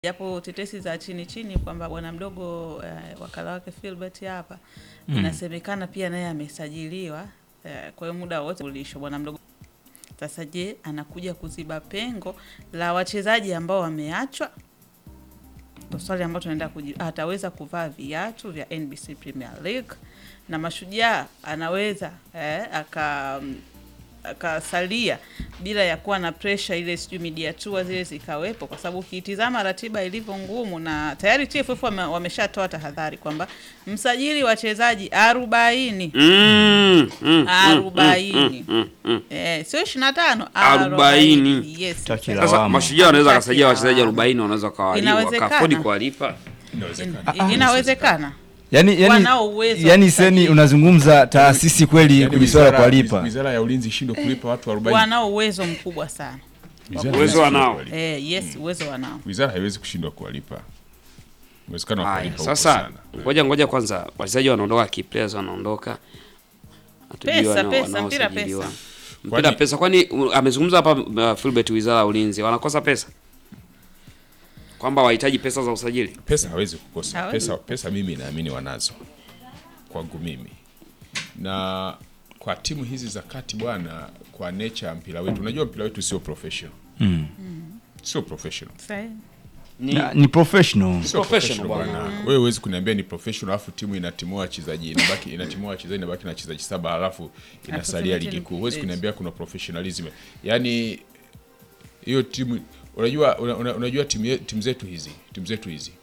japo tetesi za chini chini kwamba bwana mdogo uh, wakala wake Philbert hapa mm. inasemekana pia naye amesajiliwa uh, kwa hiyo muda wote ulisho bwana mdogo. Sasa je, anakuja kuziba pengo la wachezaji ambao wameachwa? Ndo swali ambalo tunaenda kuji, ataweza kuvaa viatu vya NBC Premier League na Mashujaa anaweza eh, aka akasalia bila ya kuwa na pressure ile, sijui media tour zile zikawepo, kwa sababu ukiitizama ratiba ilivyo ngumu, na tayari TFF wame, wameshatoa tahadhari kwamba msajili wachezaji arobaini Mm, mm, arobaini mm, mm. eh, sio ishirini na tano Arobaini. yes. Taki la Sasa Lawama. mashujaa wanaweza Hataki wakasajia wachezaji lawama. 40 wanaweza wakawalipa Inawezekana. wakafodi kuwalipa. In- inawezekana yani, yani, Wanao uwezo wa yani kusajili. seni unazungumza taasisi kweli Yaani kwenye swala la wizara- kuwalipa Wizara ya ulinzi ishindwe kulipa watu 40. wanao uwezo mkubwa sana Wizara Uwezo haiwezi wanao. kuwalipa. eh, yes, uwezo wanao Wizara haiwezi kushindwa kuwalipa. Uwezekano wa Haya, kuwalipa uko sasa sana. ngoja ngoja kwanza, wachezaji wanaondoka, key players wanaondoka, Hatujui Pesa, wana- pesa, mpira wanaosajiliwa. pesa. Mpira Kwani- pesa, kwani uh, amezungumza hapa uh, Philbert, wizara ya ulinzi wanakosa pesa, kwamba wahitaji pesa za usajili. Pesa hawezi kukosa. Hawezi Pesa, pesa mimi naamini wanazo. Kwangu mimi. Na kwa timu hizi za kati bwana, kwa nature ya mpira wetu, unajua mpira wetu sio professional. Sio professional. Sahi. Ni, Na- ni professional Sio Professional professional bwana. Wewe huwezi kuniambia ni professional alafu timu inatimua wachezaji inabaki inatimua wachezaji inabaki na wachezaji saba alafu inasalia Alafu ligi kuu. Huwezi yes. kuniambia kuna professionalism. Yaani hiyo timu unajua una, una, unajua timu ye- timu zetu hizi, timu zetu hizi.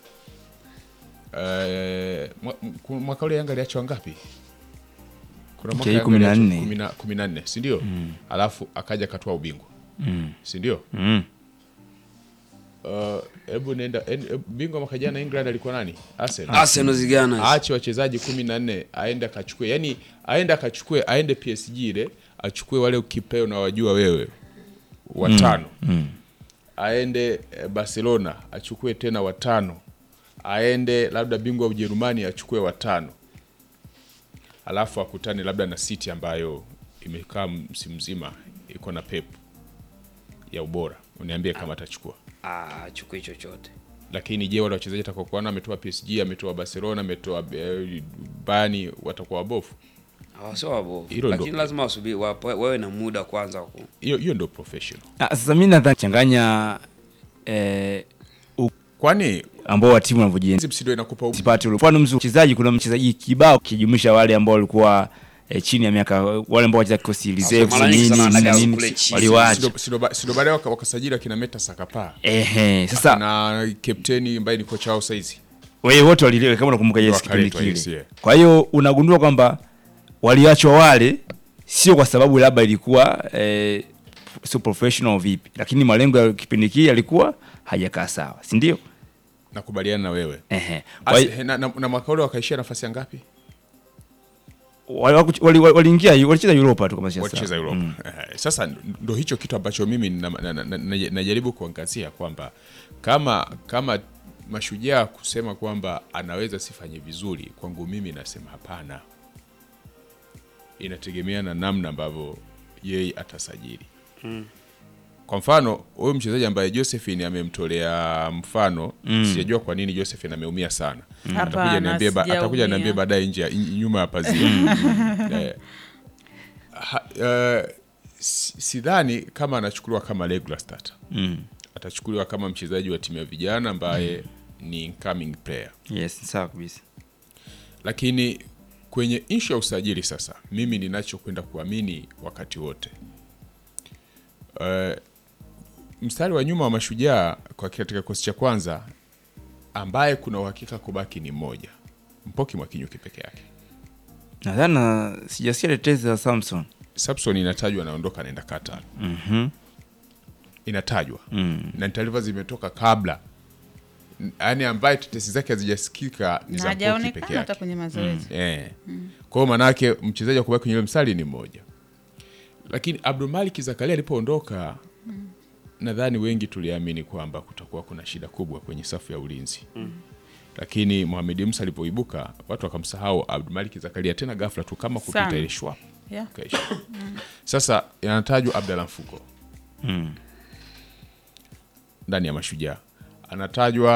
Eh, mwa- m- mwaka ule Yanga aliachwa ngapi? Kuna mwaka Okay, Yanga kumi na aliachwa nne. kumi na- kumi na nne, si ndio? Alafu akaja akatoa ubingwa. Si ndio? mm. Uh, hebu nenda en- hebu bingwa mwaka jana England alikuwa nani? Arsenal. Arsenal zigana aache wachezaji kumi na nne aende akachukue, yani aende akachukue, aende PSG ile achukue wale ukipeo na wajua wewe watano aende eh, Barcelona achukue tena watano, aende labda bingwa wa Ujerumani achukue watano, alafu akutane labda na City ambayo imekaa msimu mzima iko na Pep ya ubora, uniambie kama atachukua ah, chukui chochote lakini je, wale wachezaji atakaokuwa ametoa PSG, ametoa Barcelona, ametoa eh, Bayern watakuwa wabovu? Ah, sio wabovu, Hilo lakini ndo- lazima wasubiri wape- wawe na muda kwanza wa ku Hiyo hiyo ndio professional. Ah, sasa mi nadhani changanya eh, Kwani ambao wa timu wanavyojienzi hizi msindo inakupa u- sipati ule mfano mzuri mchezaji kuna mchezaji kibao kijumlisha wale ambao walikuwa eh, chini ya miaka wale ambao wacheza kikosi reserve mara nyingi nini sana nini wanataka nini kule chini. waliwaacha sindo- sindo ba- sindo baadaye waka- wakasajili akina Meta Sakapa ehe sasa na kapteni ambaye ni kocha wao saizi. wewe wote walilewa kama unakumbuka yes kipindi Wakaletwa, yes, kile yeah. kwa hiyo unagundua kwamba waliachwa wale sio kwa sababu labda ilikuwa eh, sio professional vipi lakini malengo ya kipindi kile yalikuwa hajakaa sawa si ndio Nakubaliana na wewe. ehe kwa hiyo As, na, na, na mwaka ule wakaishia nafasi ya ngapi? wali- wali- wali- waliingia walicheza Europa tu kama sio Walicheza sawa. Europa. Mm. Eh, Sasa ndo hicho kitu ambacho mimi na- na- na- na- na- najaribu kuangazia kwamba kama kama mashujaa kusema kwamba anaweza sifanye vizuri, kwangu mimi nasema hapana. Inategemea na namna ambavyo yeye atasajili. Kwa mfano huyu mchezaji ambaye Josephine amemtolea mfano, sijajua kwa nini Josephine ameumia sana. Atakuja Hapana, niambie ba- atakuja sijaumia. niambie baadaye nje ya- nyuma ya pazia. Eh, ha- eh, si- sidhani kama anachukuliwa kama regular starter. Atachukuliwa kama mchezaji wa timu ya vijana ambaye ni incoming player. yes sawa kabisa Lakini kwenye ishu ya usajili sasa, mimi ninachokwenda kuamini wakati wote Eh, mstari wa nyuma wa mashujaa kwa katika kikosi cha kwanza ambaye kuna uhakika kubaki ni mmoja, Mpoki Mwakinyuki peke yake. nadhani na- sijasikia tetezi za Samson Samson inatajwa anaondoka anaenda Qatar. Inatajwa na taarifa zimetoka kabla, yaani ambaye tetesi zake hazijasikika ni na za Mpoki peke hajaonekana hata yake. kwenye mazoezi Eh. Kwa hiyo manake mchezaji wa kubaki kwenye ile mstari ni mmoja, lakini Abdulmalik Zakaria alipoondoka, nadhani wengi tuliamini kwamba kutakuwa kuna shida kubwa kwenye safu ya ulinzi lakini Mohamed Musa alipoibuka watu wakamsahau Abdulmalik Zakaria tena ghafla tu kama kupita Sana. ile shwa yeah. kaisha. Sasa anatajwa Abdalla Mfuko ndani ya Mashujaa, anatajwa